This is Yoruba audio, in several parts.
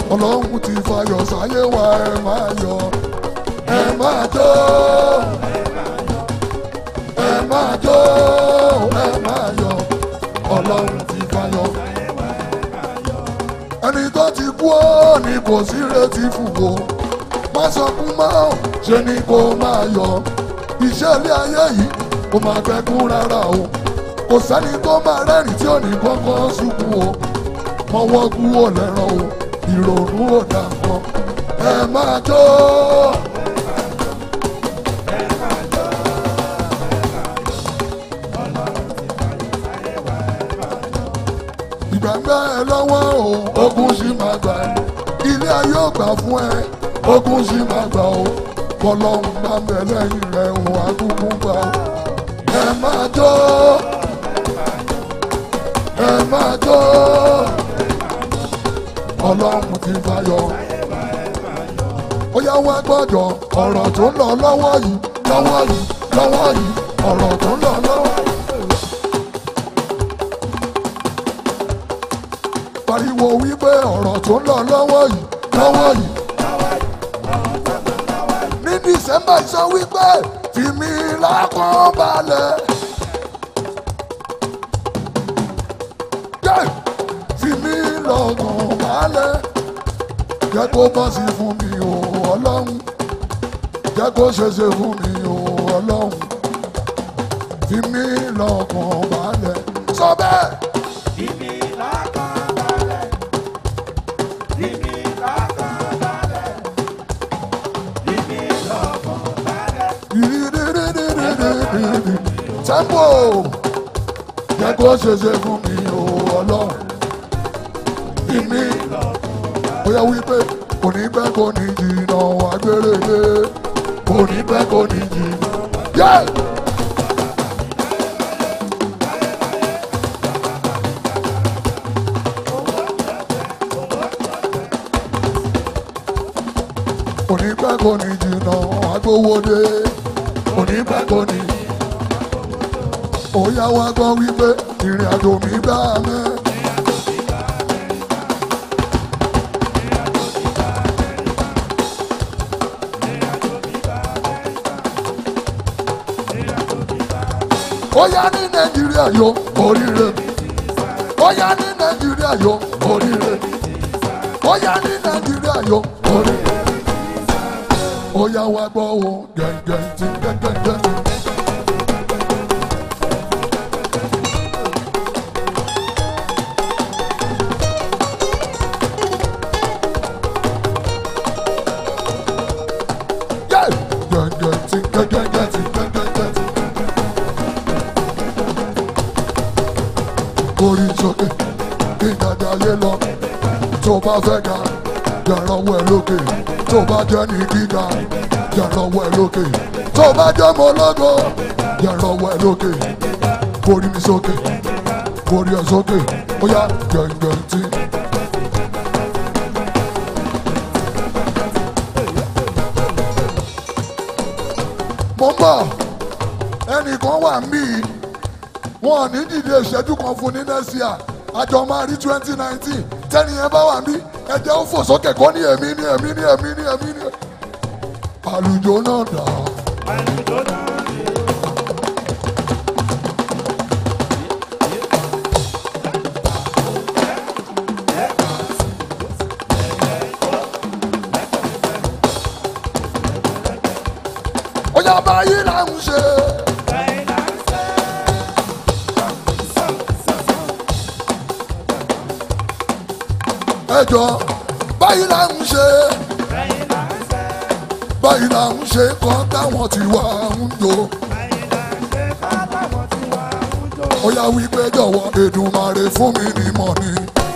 ọlọ́run ti fayọ̀ sáyé wa ẹ máa yọ ẹ máa jó ẹ máa jó ẹ máa yọ ọlọ́run ti fayọ̀ ẹni tó ti kú ó ní kò sí retí fún o má sọkún mọ́ ṣe ni kò máa yọ iṣẹ́ ilé ayé yìí kò máa gbẹ́kún rárá o kò sẹ́ni tó máa rẹ́rìn tí ò ní kọ́kọ́ ṣubú o mọ́wọ́ kú ò lẹ́ràn o ìrònú ò dà mọ́ ẹ máa jó. ìgbàgbọ́ ẹ lọ́wọ́ o ogun sì máa gbà ẹ́ ilé ayé ò gbà fún ẹ ogun sì máa gbà o kọlọ́hún bá ń bẹ lẹ́yìn rẹ̀ òun àgùnkùn gbà o ẹ máa jó ẹ máa jó ọlọ́run ti fayọ̀ ó yá wá gbọ́dọ̀ ọ̀rọ̀ tó ń lọ lọ́wọ́ yìí lọ́wọ́ yìí lọ́wọ́ yìí ọ̀rọ̀ tó ń lọ lọ́wọ́ yìí. pariwo wípé ọ̀rọ̀ tó ń lọ lọ́wọ́ yìí lọ́wọ́ yìí. ní dísẹ́mbà sọ wípé tìmí lákàn balẹ̀. jẹ́ tìmí lọ́kàn balẹ̀. jẹ́ kó bọ́ sí fún mi o ọlọ́run. jẹ́ kó ṣeṣe fún mi o ọlọ́run. tìmí lọ́kàn balẹ̀. sọ bẹ́ẹ̀. Ìmí lákàn balẹ̀. Ìmí lákàn balẹ̀. Ìmí lọ́kàn balẹ̀. Tempo! Jẹ́ kó ṣeṣe fún mi o ọlọ́run. Ìmí bóyá wípé kò ní pẹ́ kò ní jìnnà agbèrèlé. Kò ní pẹ́ kò ní jìnnà. Yeah! Kò ní pẹ́ kò ní jìnnà agbówódé. Kò ní pẹ́ kò ní ó yá wá gbọ́ wípé ìrìn àjò mi bá mẹ́. ó yá ní nàìjíríà yó oríire ó yá ní nàìjíríà yó oríire ó yá ní nàìjíríà yó oríire ó yá wá gbọ́ wo gẹ̀ǹgẹ̀ tí gẹ̀ǹgẹ̀ tí. Yeah! Gẹ̀ǹgẹ̀ tí gẹ̀ǹgẹ̀ tí gẹ̀ǹgẹ̀ tí. Orí sókè kí dada yé lọ. Tó bá fẹ́ ga, yàrá-wọ̀ ẹ̀ lókè. Tó bá jẹ́ ní gíga, yàrá-wọ̀ ẹ̀ lókè. Tó bá jẹ́ mọ́ lọ́gọ́, yàrá-wọ̀ ẹ̀ lókè. Orí mi sókè, orí ẹ̀ sókè. Ó yá gẹ̀ǹgẹ̀ tí. mo ń bọ̀ ẹnìkan wà mí wọn ò ní dìde ìṣẹ́jú kan fún ní next year àjọ máa rí twenty nineteen tẹ́ni yẹn bá wà mí ẹ̀jẹ̀ ó fò sókè kó ní èmi ní èmi ní èmi ní èmi ní. àlùjọ náà dà Àlùjọ náà ni. ó yá báyìí là ń ṣe. Bẹ́ẹ̀ là ń ṣe. ẹjọ báyìí là ń ṣe Bẹ́ẹ̀ là ń ṣe. báyìí là ń ṣe kan táwọn ti wà ń jò Bẹ́ẹ̀ là ń ṣe. Fátáwọn tí wà ń jó. ó yá wípé jọ̀wọ́ Èdùmàrè fún mi ní mọ̀ ni.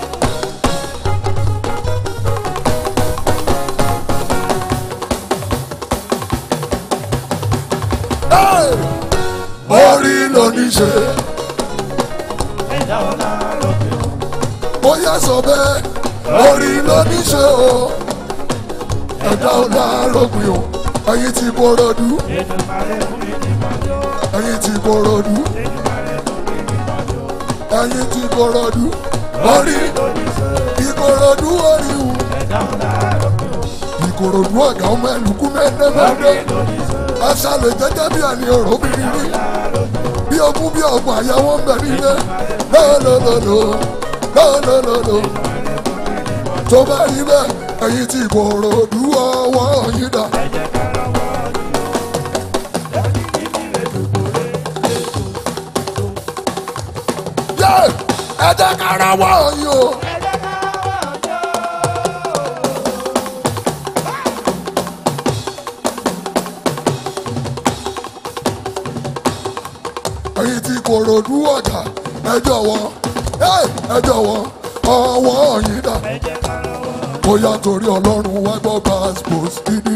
Hey! orí ló ní ṣe Ẹ̀dá ọ̀la lókè o. ó yá sọ bẹ́ẹ̀ orí ló ní ṣe o ẹ̀dá ọ̀la rògbìn o ẹ̀yin ti Kòròdú Èdùmàrè fún mi ní mọ́jọ́. ẹ̀yin ti Kòròdú Èdùmàrè fún mi ní mọ́jọ́. ẹ̀yin ti Kòròdú orí Lóníṣẹ́. Ìkòròdú orí wù Ẹ̀dá ìkòròdú ọ̀gá ọmọ ẹlùkú mẹ́ẹ̀ẹ́dẹ́gbẹ́dẹ́ aṣálẹ̀ jẹ́jẹ́ bí ẹni ọ̀rọ̀ obìnrin rí bí ogún bí ọgbọ̀n àyà wọn bẹ̀ nílé lọ́lọ́lọ́lọ́ lọ́lọ́lọ́lọ́ tó bá rí bẹ́ẹ̀ ẹ̀yin tí ìkòròdú ọwọ́ yín dà. yé ẹ jẹ́ kára wọ̀ yín o. ẹ̀yin tí kòròdú ọ̀gá ẹ jọ̀wọ́ ẹ jọ̀wọ́ ọwọ́ yín dà. bóyá torí ọlọ́run wá gbọ́ passport dídí.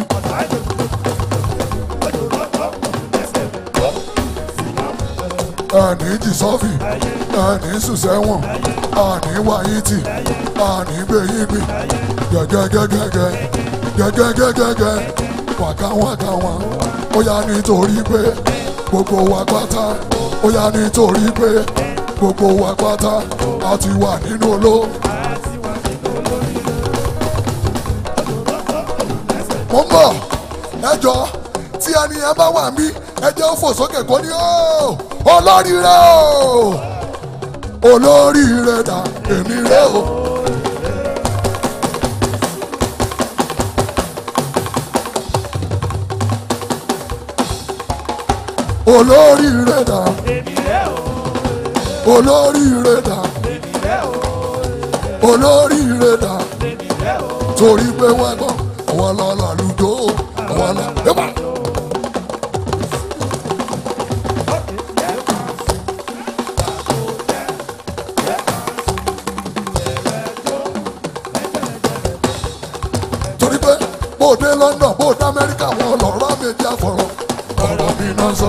ẹni jìsọ́fì ẹni sùsẹ́wọ̀n ẹni wáyìtì ẹni gbẹ̀yìngbì gẹ́gẹ́gẹ́gẹ́gẹ́ gẹ́gẹ́gẹ́gẹ́ wàkàwàkàwà ó yá nítorí pé gbogbo wa pátá ó yá nítorí pé gbogbo wa pátá a ti wà nínú oló. mo ń bọ̀ ẹjọ́ tí ẹni yẹn bá wà mí ẹjẹ́ ó fò sókè kó ní ó olóríire o olóríire dà èmi rè o. olóríire dà olóríire dà olóríire dà torí pé wọ́n gbọ́ àwọn lọ́la lùdó àwọn lọ́la. torí pé bó dé London bó dé Amẹ́ríkà wọn lọ́rọ́ méjì àfọ̀rọ̀ ọ̀rọ̀ mi náà sọ.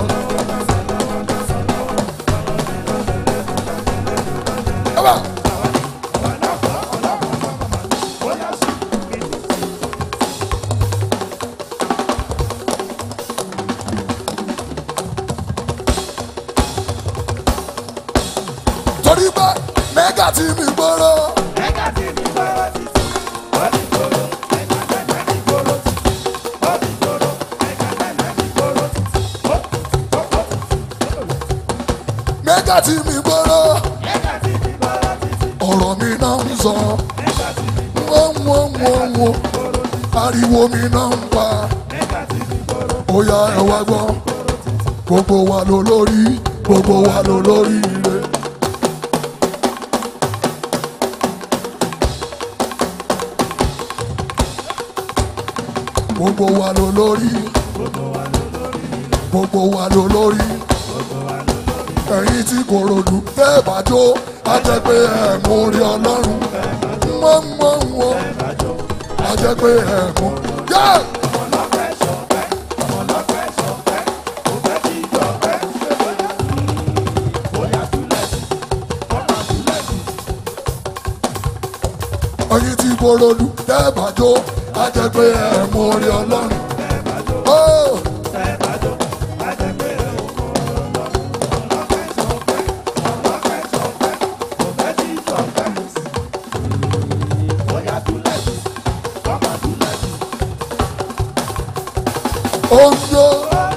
Ẹ bá. torí pé mẹ́gà tí mi gbọ́rọ̀ mẹ́gà tí mi gbọ́rọ̀ ọ̀rọ̀ mi náà ń sọ wọ́n wọ́n wọ́n wọ́n ariwo mi náà ń pa ó yá ẹ wá gbọ́ gbogbo wa ló lórí gbogbo wa ló lórí ire. gbogbo wa ló lórí gbogbo wa ló lórí ẹ̀yin tí kò ròdù bẹ́ẹ̀ bá jó á jẹ́ pé ẹ̀ mú rí ọlọ́run mọ́ mọ́ wọ́ á jẹ́ pé ẹ̀ mú. Yeah! ẹ̀yin tí kò ròdù bẹ́ẹ̀ bá jó á jẹ́ pé ẹ̀ mú rí ọlọ́run. Oh! Ondo.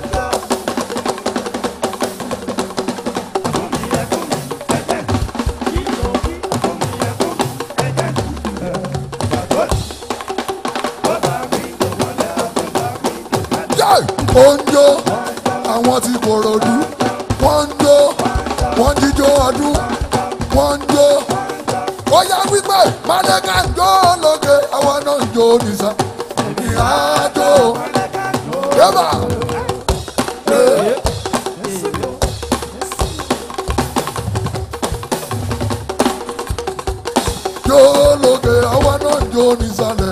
Yay! Ondo. Àwọn tí Kòròdú. Wọ́n ń jó. Wọ́n jíjó ọdún. Wọ́n ń jó. Ó yá wípé Mádẹ́ká ń jó lókè. Àwọn náà ń jó nìsa. Ìhà jó. Yẹ́bà. Jó lókè. Àwọn náà ń jó nísàlẹ̀.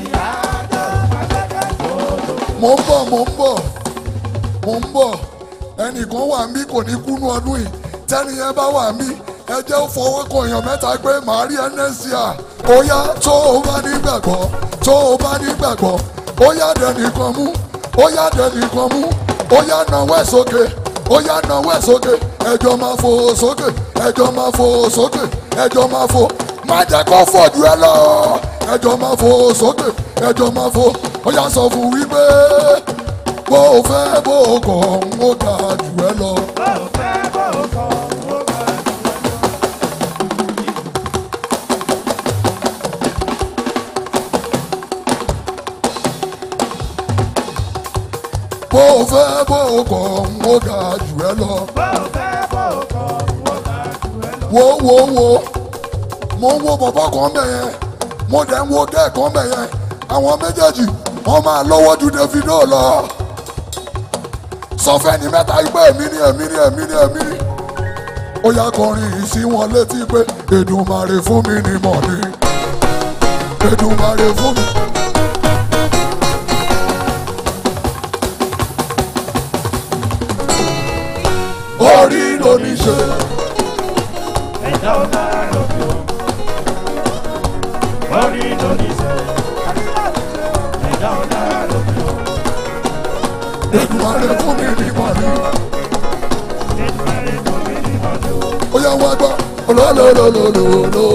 Mo ń bọ̀, mo ń bọ̀, mo ń bọ̀. Ẹnìkan wà mí kò ní kúnú ọdún yìí. Tẹ́ni yẹn bá wà mí, ẹ jẹ́ ó fọwọ́ kan èèyàn mẹ́ta pé màá rí ẹnẹ́sìá. Ó yá tó o bá nígbàgbọ́, tó o bá nígbàgbọ́. Ó yá dẹnìkan mú, ó yá dẹnìkan mú. Ó yá nawọ́ ẹ̀ sókè, ó yá nawọ́ ẹ̀ sókè. Ẹjọ́ máa fò sókè, ẹjọ́ máa fò sókè, ẹjọ́ máa fò. Má jẹ́ kó fò jù ẹ lọ. ẹjọ́ máa fò sókè ẹjọ́ máa fò ó yà sọ fún wípé bó o fẹ́ bó o kọ̀ ń ó ga jù ẹ lọ. Bó o fẹ́ bó o kọ̀, ó ga jù ẹ lọ. bó o fẹ́ bó o kọ̀ ń ó ga jù ẹ lọ. Bó o fẹ́ bó o kọ̀, ó ga jù ẹ lọ. wo wo wo mo ń wo bọ̀bọ̀ kan bẹ̀ yẹn mo dẹ̀ ń wo gẹ́ẹ̀ kan bẹ̀ yẹn àwọn méjèèjì wọ́n máa lọ́wọ́ ju Davido lọ sọ fẹ́ni mẹ́ta pé èmi ni èmi ni èmi ni èmi ni ó yá kọrin yìí sí wọn létí pé Èdùmàrè fún mi ni mọ̀ ni Èdùmàrè fún mi. orí ló ní ṣe. Ẹ̀dá ọ̀la lókè o. Orí ló ní sẹ́. Ẹ̀dá ọ̀la lókè o. Èdùmàrè fún mi ni mọ̀ ni. Èdùmàrè fún mi ní ọdún. ó yá wá gbọ́ olólólólólólóló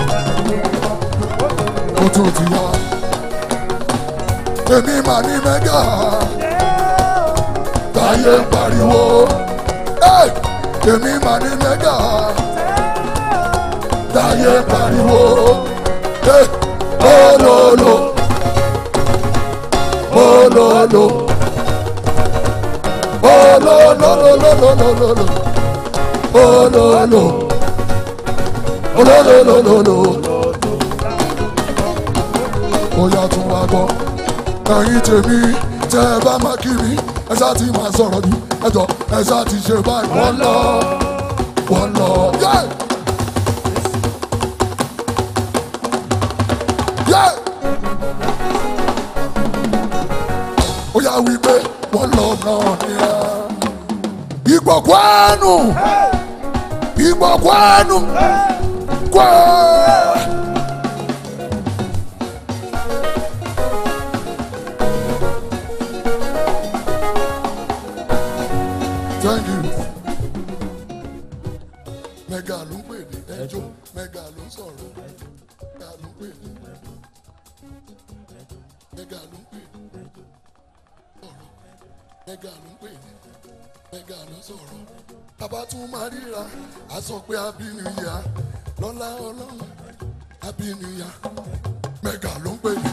ó tún ti yá èmi mà ní mẹ́gà táyé ń pariwo Ẹ́! èmi mà ní mẹ́gà táyé ń pariwo Ẹ́! olólo olólo olólólólólólóló olólo olólólólóló ó yá tún wá gbọ́ ẹ̀yin tèmi tẹ́ ẹ bá má kí mi ẹ ṣáà ti máa sọ̀rọ̀ jù ẹ jọ ẹ ṣáà ti ṣe báyìí wọ́n lọ wọ́n lọ yé yé ó yá wí pé wọ́n lọ náà ni ẹ ìgbọ̀kwánu ìgbọ̀kwánu kwẹ́. Thank you. Mẹ́gà ló ń pè ní ẹjọ́, mẹ́gà ló ń sọ̀rọ̀, mẹ́gà ló ń pè ní mẹ́gà ló ń pè ní sọ̀rọ̀, mẹ́gà ló ń pè ní mẹ́gà ló ń sọ̀rọ̀. Bàbá tún máa ríra, a sọ pé abínú ya, lọ́lá ọlọ́run, abínú ya, mẹ́gà ló ń pè ní